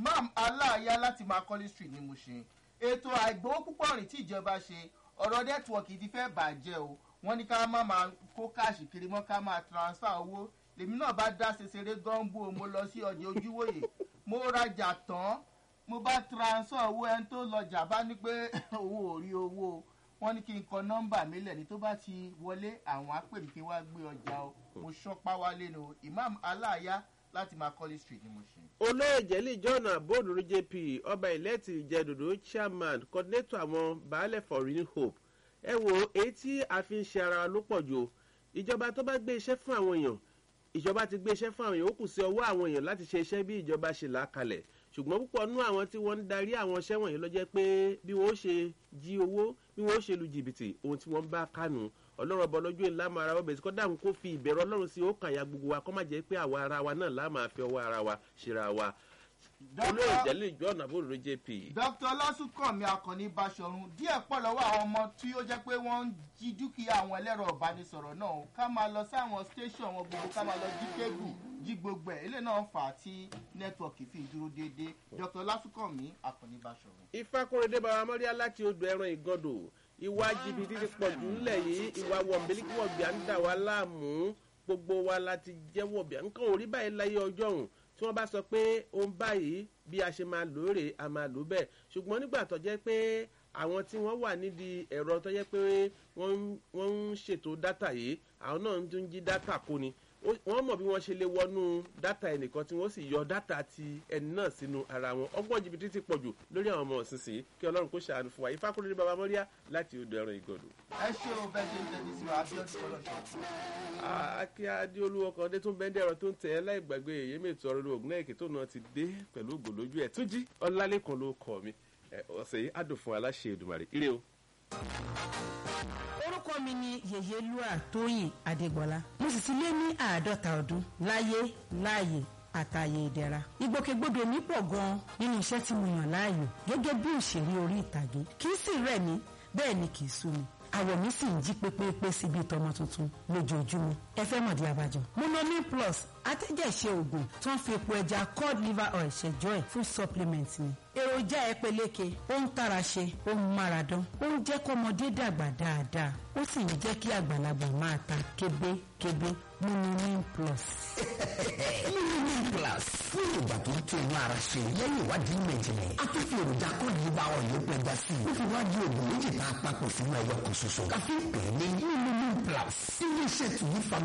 imam aláàyá láti macaulay street ní Mushin ètò àìgbowó púpọ̀ rìn tí ìjọba ṣe ọ̀rọ̀ nẹ́tíwọ̀kì ti fẹ́ bàjẹ́ o wọ́n ní ká má máa kó káàṣì kiri mọ́ ká máa transfer owó lèmi náà bá dá ṣeṣeré gọ́ńbù o mo lọ sí ọjà ojúwòye mo rajà tán mo bá transfer owó ẹni tó lọjà bá ní pé owó ò rí owó wọ́n ní kí n kọ nọ́mbà mi lẹ̀ ní tó bá ti wọlé àwọn á pè mí kí n wá gbé ọjà o mo ṣọ́pá wálé ni o imam aláàyá láti macaulay street ni mo ṣe. olóyè jẹ́lí john aboduru jp ọba ìlẹ́tì ìjẹ́dòdò chairman coordinator àwọn baálẹ̀ for real hope ẹ wo èyí tí a fi ń ṣe ara wa ló pọ̀ jù o ìjọba tó bá gbé iṣẹ́ fún àwọn èèyàn ìjọba ti gbé iṣẹ́ fún àwọn èèyàn ó kù sí ọwọ́ àwọn èèyàn láti ṣe iṣẹ́ bí ìjọba ṣe là á kalẹ̀ ṣùgbọ́n púpọ̀ nú àwọn tí wọ́n ń darí àwọn iṣẹ́ wọ̀nyí ló jẹ́ pé bí wọ́n ṣe jí owó bí wọ́n ṣe lu jìbìtì ohun tí wọ́n bá kánú ọlọ́run ọba ọlọ́jọ́ ìlà máa ra wọ́n bẹ̀rẹ̀ sí kọ́ dáhùn kó fi ìbẹ̀rù ọlọ́run sí ọkàn ya gbogbo wa kọ́ má jẹ́ pé àwa ara wa náà láà máa fi ọwọ́ ara wa ṣera wa olóyè jẹ́lẹ̀ ìjọ ọ̀nà àbúrò jp. dr ọlásùnkànmí akànnì báṣọ̀run díẹ̀ pọ̀ lọ́wọ́ àwọn ọmọ tí ó jẹ́ pé wọ́n ń jí dúkìá àwọn ẹlẹ́rọ ìbánisọ̀rọ̀ náà ká máa lọ sáwọn station wọn gbogbo ká máa lọ jí kébù jí gbogbo ẹ̀ ilé náà fà á tí nẹ́tíwọ̀kì fi dúró déédéé dr ọlásùnkànmí akànnì báṣọ̀run. ìfakọrẹdẹ bàbá mọ́ríà láti odò ẹran ìgọ́dọ̀ ìwà jìbìtì ti pọ̀ jù ńlẹ̀ yìí ìwà wọ̀nbẹ́líkì wọ̀bìà ń dà wá láàmú gbogbo wa láti jẹ́ wọ̀bìà nǹkan ò rí báyìí láyé ọjọ́ òun tí wọ́n bá sọ pé ohun báyìí bí a ṣe máa lò ó rè a máa lò ó bẹ́ẹ̀ ṣùgbọ́n nígbà tó jẹ́ pé àwọn tí wọ́n wà nídìí ẹ̀rọ tó jẹ́ pé wọ́n ń ṣètò dátà yìí àwọn náà ń tún jí dátà kó ni wọ́n mọ̀ bí wọ́n ṣe lè wọnú dátà ẹnìkan tí wọ́n sì yọ dátà ti ẹni náà sínú ara wọn ọgbọ́n jìbìtì ti pọ̀jù lórí àwọn ọmọ ọ̀sìnsìn kí ọlọ́run kó ṣàánú fún wa ìfákúrẹ́ ní baba mọ́ríà láti odò ẹran ìgọ̀dọ̀. ẹ ṣe o bẹ ṣe ń tẹ̀lé sí wa abiodun kọlọ́ṣọ́. akí adéolúwọ kan dé tó ń bẹ́ndẹ̀ ẹ̀rọ tó ń tẹ̀ ẹ́ láì gbàgbé èyí mètò ọ̀rọ̀ ògùn náà èké tó náà ti dé pẹ̀lú ògùn lójú ẹ̀ tún jí ọlálẹ́kan ló kọ̀ mi ọ̀sẹ̀ yìí adùn fún aláṣẹ Èdùmàrè ire o orúkọ mi ni yèyélúà tóyìn adégbọlá mo sì ti lé ní àádọ́ta ọdún láyé láàyè àtàyè ìdẹ̀ra ìgbòkègbodò mi pọ̀ gan-an nínú iṣẹ́ tí mo yàn láàyò gẹ́gẹ́ bí òṣèré orí ìtàgé kì í sì rẹ̀ mí bẹ́ẹ̀ ni kì í sú mi àwọ̀ mi sì ń jí pépépé síbi ìtọ́mọ tuntun lójoojúmọ́ ẹ fẹ́ mọ̀dí abájọ. monomin plus atẹ́jẹ̀ṣe oògùn tó ń fi epo ẹja cod liver oil ṣẹjọ́ ẹ̀ fún supplement ni. èròjà ẹ peléke ó ń tara ṣe ó ń mára dán ó ń jẹ́ kọ́mọdé dàgbà dáadáa ó sì ń jẹ́ kí àgbàlagbà máa ta kébékébé monomin plus. monomin plus fún ìgbà tó ń tó inú ara ṣe lẹ́yìn ìwádìí méjìlẹ̀ a tún fi èròjà cod liver oil ló pẹja sí i ó fi wá di oògùn méjì tá a papọ̀ sínú ẹyọ kan ṣoṣo ká fi pè é ní monomin plus ilé iṣẹ́ tùyí fa